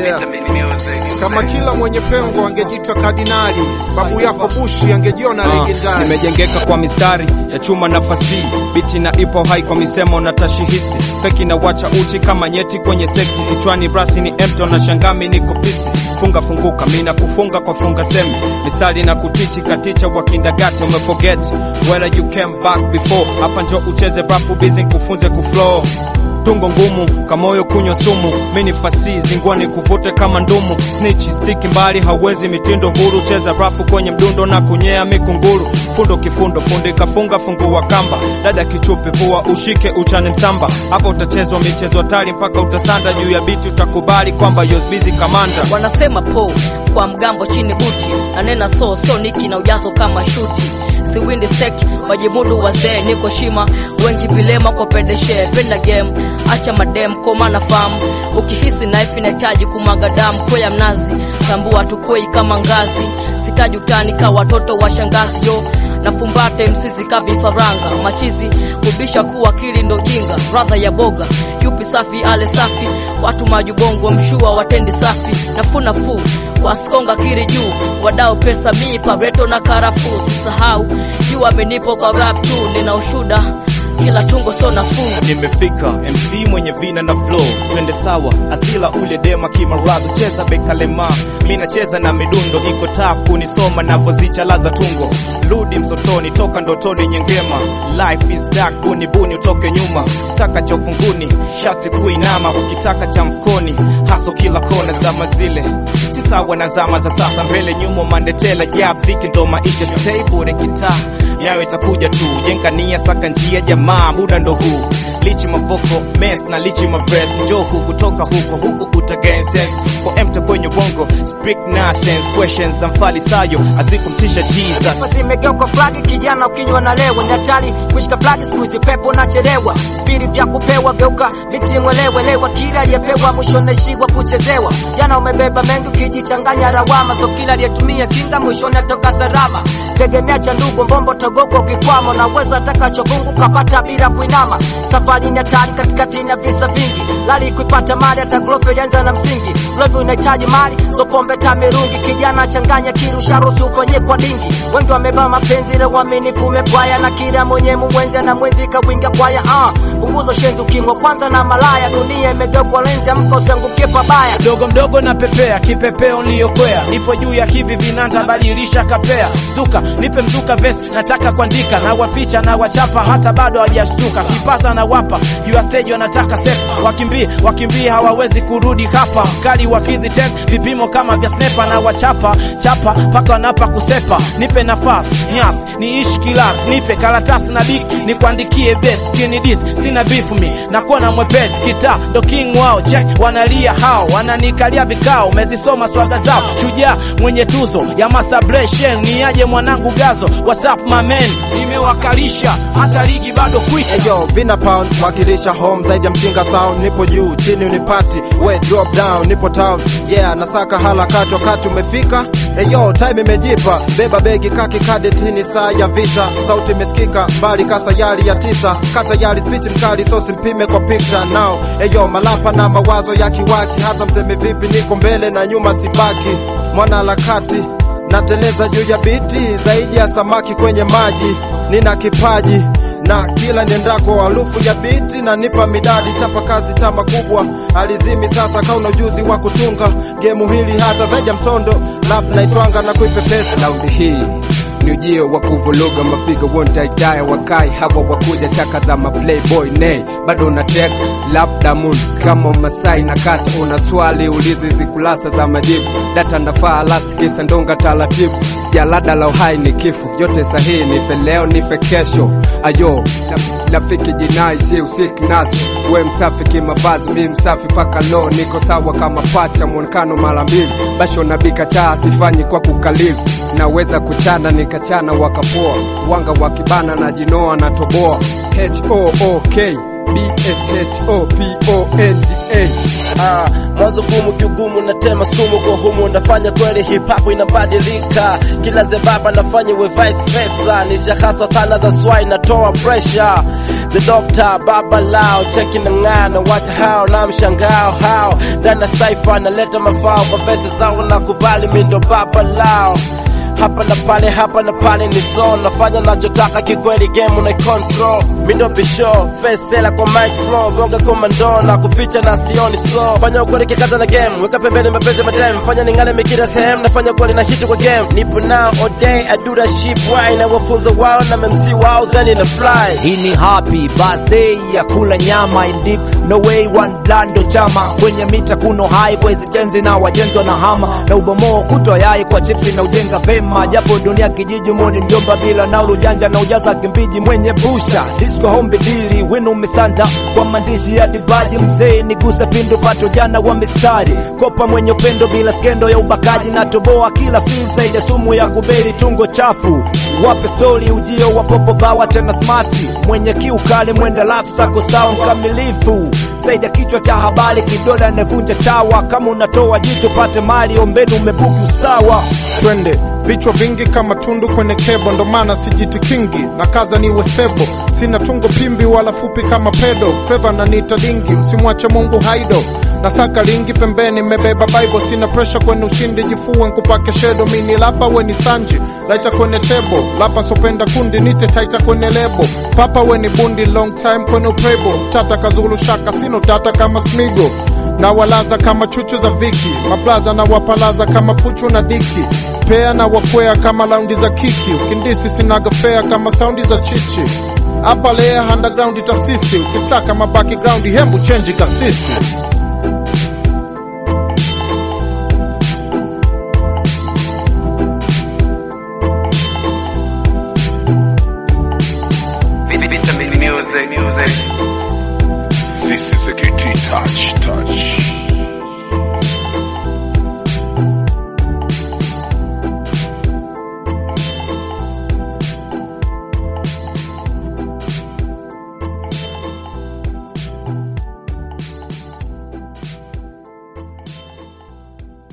Yeah. Kama kila mwenye pengo angejitwa kardinali, babu yako Bushi angejiona Ah, legendari. nimejengeka kwa mistari ya chuma na fasihi, biti na ipo hai kwa misemo na tashihisi, feki na wacha uchi kama nyeti kwenye seksi, kichwani brasi ni empty na shangami niko pisi, funga funguka mina kufunga kwa funga semi, mistari na kutichi katicha wa kindagati, umeforget where you came back before, hapa njo ucheze rap busy kufunze kuflow tungo ngumu kamoyo kunywa sumu mini fasi zingwani kuvute kama ndumu snitch stiki mbali hauwezi mitindo huru cheza rafu kwenye mdundo na kunyea mikunguru fundo kifundo fundi kafunga fungua kamba dada kichupi vua ushike uchane msamba hapo utachezwa michezo hatari mpaka utasanda juu ya biti utakubali kwamba yosbizi kamanda wanasema po kwa mgambo chini buti nanena so so niki na ujazo kama shuti siwindi sek majimudu wazee niko shima wengi vilema kwa pedeshe penda game acha madem koma na famu ukihisi knife inahitaji kumwaga damu kwea mnazi tambua tukwei kama ngazi sitaji utani ka watoto wa shangazi yo nafumbate msizi ka vifaranga machizi kubisha kuwa akili ndo jinga radha ya boga yupi safi ale safi watu majubongo mshua watendi safi nafunafu waskonga kiri juu wadao pesa mi pareto na karafuu sisahau juu amenipo kwa rap tu nina ushuda kila tungo so nafuu nimefika mc mwenye vina na flow twende sawa asila ule dema kimaradhi cheza bekalema mi nacheza na midundo iko taf kunisoma navozichalaza tungo rudi msotoni toka ndotoni nyengema life is dark buni buni utoke nyuma taka cha ufunguni shati kuinama ukitaka cha mkoni haso kila kona zama zile si sawa na zama za sasa mbele nyuma mandetela jab dhiki ndo maisha stay bure kitaa yayo itakuja tu jenga nia saka njia jamaa muda ndo huu lichi mavoko mes na lichi maves njoku kutoka huko huku utagain sense kwa emta kwenye bongo speak nonsense questions za mfalisayo azikumtisha jesus zimegeuka flagi kijana ukinywa na lewa ni hatari kushika flagi siku hizi pepo nachelewa vipindi vya kupewa geuka binti mwelewelewa kila aliyepewa mwisho naishiwa kuchezewa jana umebeba mengi ukijichanganya rawama so kila aliyetumia kinga mwishoni atoka salama tegemea cha ndugu mbombo togogo ukikwama unaweza atakachovungu kapata bila kuinama safari ni hatari katikati na visa vingi lali kuipata mali hata glofe ilianza na msingi levi unahitaji mali so pombe tamirungi kijana changanya kirusha ruhusu ufanyie kwa dingi wengi wamebeba mapenzi ile uaminifu umepwaya na kila mwenye mwenzi na mwenzi kawinga kwaya ah punguzo shenzi ukimwa kwanza na malaya dunia imegeuka lenzi amka usiangukie pabaya mdogo mdogo na pepea kipepeo niliyokwea nipo juu ya hivi vinanda badilisha kapea zuka nipe mzuka vest nataka kuandika na waficha na wachapa hata bado hawajashtuka kipata na wapa juu ya stage wanataka step wakimbie wakimbie hawawezi kurudi hapa kali wakizi ten vipimo kama vya snepa na wachapa chapa mpaka wanapa kusepa nipe nafasi nyas niishi kilas nipe karatasi na bik nikuandikie best kini dis sina beef mi nakuwa mwepesi kitaa ndo king wao check wanalia hao wananikalia vikao umezisoma swaga zao shujaa mwenye tuzo ya masturbation ni aje mwanangu gazo whatsapp mamen nimewakalisha hata ligi bado kwisha Eyo, Vina Pound wakilisha home zaidi ya mchinga sound, nipo juu chini unipati, we drop down, nipo town, yeah, nasaka harakati wakati umefika. Eyo, time imejipa, beba begi kaki kadetini, saa ya vita, sauti imesikika mbali kasayari ya tisa, katayari speech mkali, so simpime kwa picture now. Eyo, malapa na mawazo ya kiwaki, hata mseme vipi, niko mbele na nyuma sibaki, mwana harakati nateleza juu ya biti zaidi ya samaki kwenye maji, nina kipaji na kila niendako harufu ya biti na nipa midadi, chapa kazi chama kubwa alizimi sasa, kauna ujuzi wa kutunga gemu hili hata zaidi ya msondo, rap naitwanga na kuipepesa Laundi hii ni ujio wa kuvuruga mapigo wontaitaya wakai hawa wakuja chaka za maplayboy nay bado una tek labda moon kama masai na kata una swali ulizi zikulasa za majibu data ndafaa last kisa ndonga taratibu jalada la uhai ni kifo yote sahihi nife leo nife kesho ayo rafiki jinai si usiki nasi we msafi kimavazi mi msafi paka lo niko sawa kama pacha mwonekano mara mbili basho nabika chaa sifanyi kwa kukalizi naweza kuchana nikachana wakapoa wanga wakibana na jinoa na toboa hook bshopondga Ah, mwanzo gumu kiugumu natema sumu kwa humu nafanya kweli hip hop inabadilika kila zebaba nafanya we vice versa nishahaswa sana za swai natoa pressure the doctor baba lao cheki na ng'aa na wacha hao na mshangao hao ndani ya saifa naleta mafao kwa pesa zao na kubali mindo baba lao hapa na pale hapa na pale ni so nafanya nachotaka kikweli game na control mindo bisho fesela kwa mic flow bonga komando na kuficha na sioni slow fanya ukweli kikaza na game weka pembeni mapenzi madem fanya ningale mikira sehemu nafanya kweli na hit kwa game nipo now all day I do that shit why na wafunza wao na memsi wao then in a fly hii ni happy birthday ya kula nyama in deep no way one blando chama kwenye mita kuno hai kwa hizi jenzi na wajenzwa na hama na ubomoo kutwa yai kwa chipsi na ujenga vema japo dunia kijiji moni mjomba bila na ujanja na ujaza kimbiji mwenye busha disco hombi dili winu misanda kwa maandishi ya divaji mzee nigusa pindu pato jana wa mistari kopa mwenye upendo bila skendo ya ubakaji na toboa kila fiza ile sumu ya kuberi tungo chafu wape stori ujio wa popo bawa tena smati mwenye kiu kali mwenda lafu sako sawa mkamilifu zaidi ya kichwa cha habari kidola anavunja chawa kama unatoa jicho pate mali ombeni umebuki usawa twende vichwa vingi kama tundu kwenye kebo, ndo maana sijiti kingi na kaza niwe sebo, sina tungo pimbi wala fupi kama pedo, clever na nita dingi, usimwache Mungu haido na saka lingi pembeni, mebeba Bible, sina pressure kwenye ushindi, jifue nkupake shedo, mini lapa weni sanji, laita kwenye tebo, lapa sopenda kundi, nite taita kwenye lebo, papa weni bundi, long time kwenye uprebo, tata kazulu shaka, sino tata kama smigo na walaza kama chuchu za viki, maplaza na wapalaza kama puchu na diki, pea na wakwea kama laundi za kiki, ukindisi sinaga fea kama saundi za chichi hapa lea underground tasisi, ukitaka mabaki ground hembu chenji kasisi